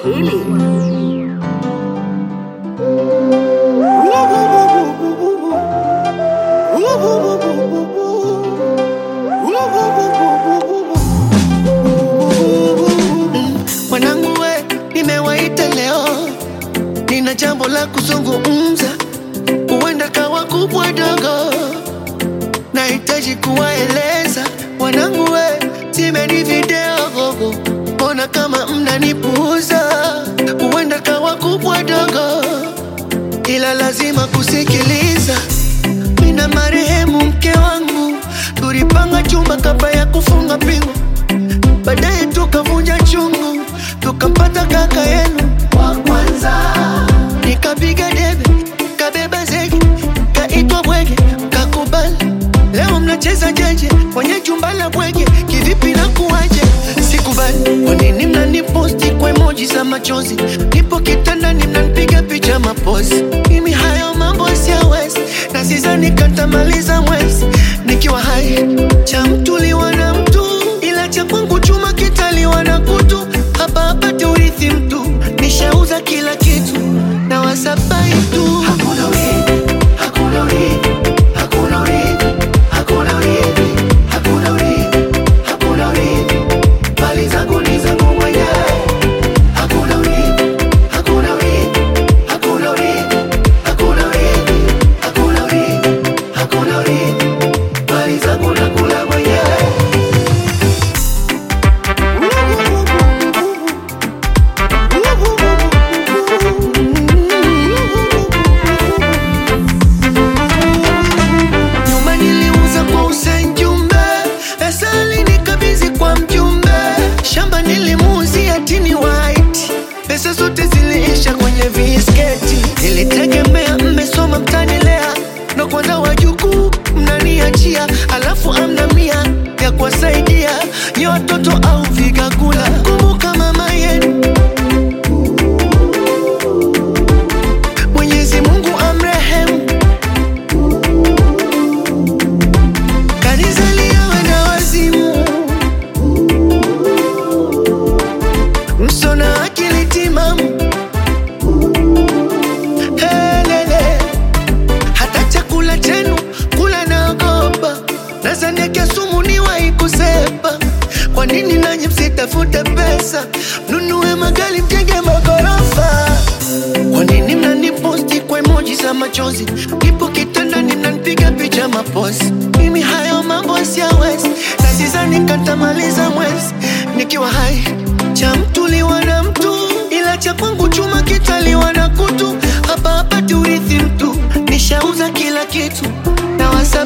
Swahili. Mwanangu we, nimewaita leo, nina jambo la kuzungumza, huenda kawa kubwa dogo, nahitaji kuwaeleza wanangu we, simeni video gogo, mbona kama mnanipuuza, huenda kawa kubwa dogo, ila lazima kusikiliza. Mina marehemu mke wangu, tulipanga chumba kabla ya kufunga pingu baadaye tukavunja chungu, tukampata kaka yenu wa kwanza. Nikapiga debe, kabeba zege, kaitwa bwege, kakubali. Leo mnacheza jeje kwenye jumba la bwege, kivipi na kuwaje? Sikubali. Kwa nini mnaniposti kwa emoji za machozi? Nipo kitandani mnanipiga picha mapozi. Mimi hayo mambo siyawezi, na sidhani katamaliza mwezi nikiwa hai. Cha mtu liwa na mtu, ila cha kwangu chuma kitaliwa na kutu. Hapa hapati urithi mtu, nishauza kila kitu na wasabai tu. Hakuna urithi, hakuna urithi, hakuna urithi, hakuna urithi, hakuna urithi, hakuna urithi. Mali zangu ni zangu mwenyewe. Hakuna urithi, hakuna urithi, hakuna urithi, hakuna urithi, hakuna urithi, hakuna urithi. Mali zangu nakula mwenyewe. Nyuma niliuza kwa Hussein Jumbe, pesa alinikabidhi kwa mjumbe. Shamba nilimuuzia Tini White, pesa zote ziliisha kwenye visketi. Nilitegemea mmesoma mtanilea, ndo kwanza wajukuu mnaniachia, alafu amna mia ya kuwasaidia nye watoto au vigagula. Kumbuka mama yenu Mwenyezi Mungu amrehemu Kanizalia wenda wazimu, msona akili timamu. Helele, hata chakula chenu kula naogopa, nazaniakia sumu niwahi kusepa. Kwa nini nanyi msitafute pesa, mnunue magari, mjenge magorofa? Kwa nini mnaniposti kwa emoji za machozi? Nipo kitandani mnanipiga picha mapozi. Mimi hayo mambo siyawezi, na sidhani katamaliza mwezi nikiwa hai. Cha mtu liwa na mtu, ila cha kwangu chuma kitaliwa na kutu. Hapa hapati urithi mtu, nishauza kila kitu na wasa